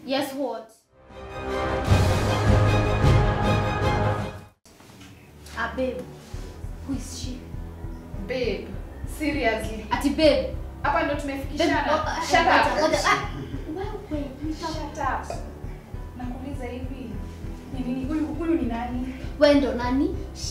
Yes, what? Ah, babe. Who is she? Babe, seriously. Ati babe. Hapa ndo Babe, tumefikishana. oh, Shut ngoja, up. ngoja. Ah, wewe, nita- Shut up. Nakuuliza hivi. Ni nini huyu huyu ni nani? wewe ndo nani?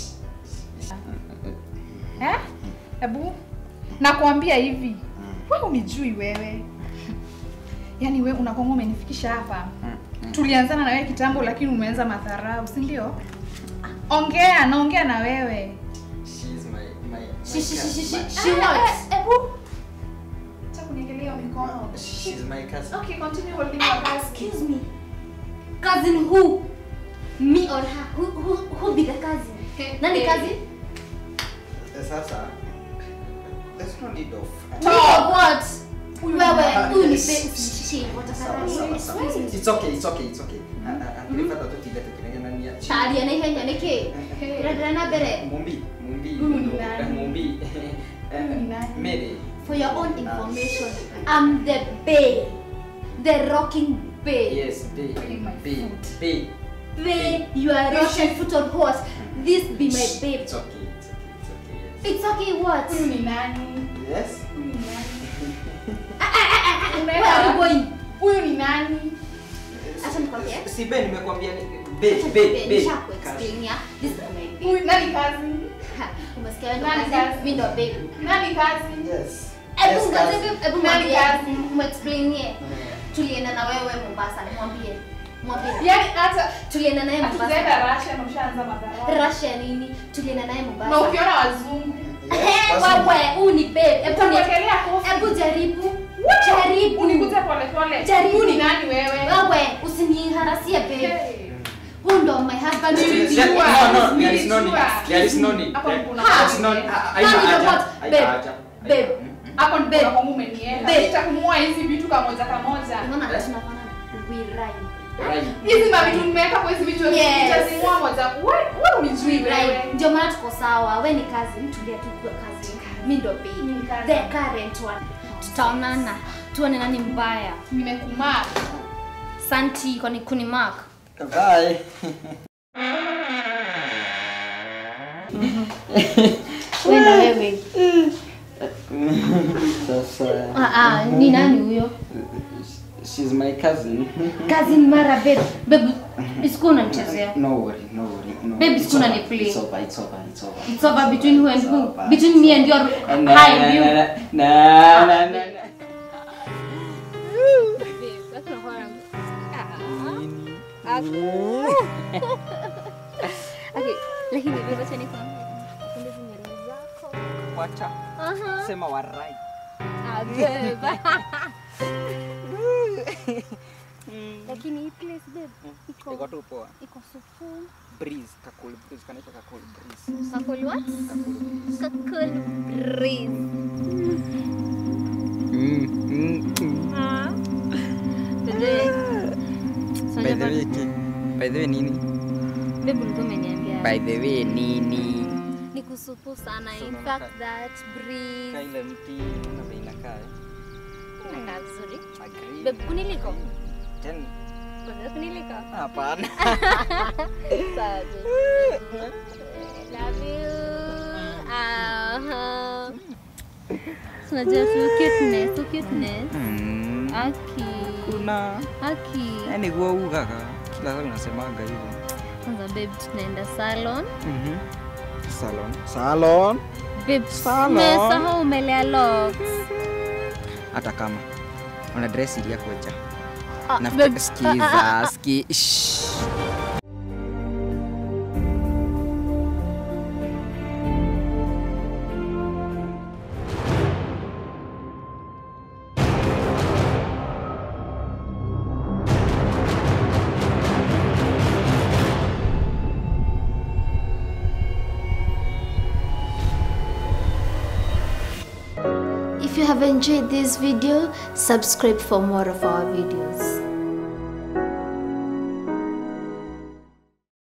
Eh? Ebu nakwambia hivi. Wewe unijui wewe. Yaani wewe unakonga umenifikisha hapa. Tulianzana na wewe kitambo lakini umeanza madharau, si ndio? Ongea, naongea na wewe. She's my my. She, she, she, she, she, my- she what? Ebu. Acha kuniangalia mikono. She's my cousin. Okay, continue holding your gas. Excuse me. Cousin who? Me or her? Who, who, who be the cousin? Nani Eh. cousin? Sasa. There's no need of. Me or what? Huyu Wewe, nani? huyu ni Yes. babe. She, Sawa, watakarani. sawa, sawa. It's okay, it's okay, it's okay. Akilipata tu kile tukinengenania. Taria na ihenya niki. Iradira na mbere. Mumbi, mumbi. Huyu ni nani? Mumbi. Huyu ni nani? Mary. For your own information, I'm the bae. The rocking bae. Yes, B. Really my B. foot. B. Bae, you are Russian foot on horse. This be my babe. It's okay, it's okay, it's okay. Yes. It's okay what? Huyu ni nani? Yes. Huyu ni nani? Where are you going? Huyu ni nani? Acha nikwambie. Si Ben nimekwambia ni be Acha be nikwambie, be. nishakuexplain ya. This is my babe. Huyu nani kazi? Ha, Umesikia wewe ndo Nani cousin, cousin? mimi ndo babe. Nani kazi? Yes. Hebu Yes, ngoja cousin. hebu- hebu Nani mwambie. cousin? Muexplainie. Tulienda na wewe Mombasa, mwambie. Mwambie. Yaani hata Tulienda naye hatujaenda Mombasa. Russia na ushaanza madharau. Russia nini? Tulienda naye Na Mombasa. ukiona wazungu, Yes, Eh, cousin. wewe, huu ni babe. Hebu ni- utakuwekelea kofi. Hebu jaribu. Jaribu. Unikute pole pole. Jaribu. Huyu ni nani wewe? Wewe, usiniharasie babe. Hey. Huyu ndo my husband. Nili- There- Nilijua. No, no, there is no need. Nilijua. There is no need. Hapo There- kuna there is haja. no need. Ah, Nani haina ndo haja. what? Haina Babe. haja. Babe. Hapo ndipo Babe. unakuwa umenielewa. Babe. Nitakumua hizi vitu kamoja kamoja. Unaona hata tunafanana. We rhyme. Right. Hizi mavitu nimeweka kwa hizi vitu Yes. nitazimua moja. Wewe wewe unijui We wewe. rhyme. Ndio maana tuko sawa. We ni kazi. Tulia tu kwa kazi. Mimi ndo Mimi ni babe. cousin. The current one. Tutaonana. Tuone nani mbaya. Nimekumaa. Santi kwani kuni mark. Bye. Wewe na wewe. Sasa. Ah ah, ni nani huyo? She's my cousin. Cousin Mara babe. Babe, isikuwa unanichezea. No worry, no worry. No. Babe, It's siku unani over, play. It's over, it's over, it's over. It's over between who and It's who? over. Between me and your Na, high na, view. na, na, na, na, na. lakini babe, acha nikwambie. Napenda hizi nywele zako. Wacha. Aha. Sema warai. Ah, babe. Lakini hii place babe Iko iko tu poa. iko supu. Breeze, kakul breeze, kanaitwa kakul breeze. Kakul what? Kakul breeze. Kakul breeze. Mm, mm, mm. Ah. Babe. So By the jamani, way, ki- by the way nini? babe ulikuwa umeniambia By the way nini? ni kusupu sana. So In unaona fact ka- that breeze Kaile mti na bei inakaa. eh? inakaa vizuri. Agree. Babe, kuniliko? Ten. Unaweza kuniliko? Hapana. Sawa, babe. Love you. Aha. So, Unajua tu cuteness, tu cuteness. Mm. Aki. Kuna Aki. yani huwa ugaga kila saa unasemaga hivyo. Kwanza babe tunaenda salon. Mhm. Salon. Salon. Babe, Salon. umesahau umelea locks. Hata kama una dress ili yako ja. Ah, Na babe, skiza, ski. Shh. If you have enjoyed this video, subscribe for more of our videos.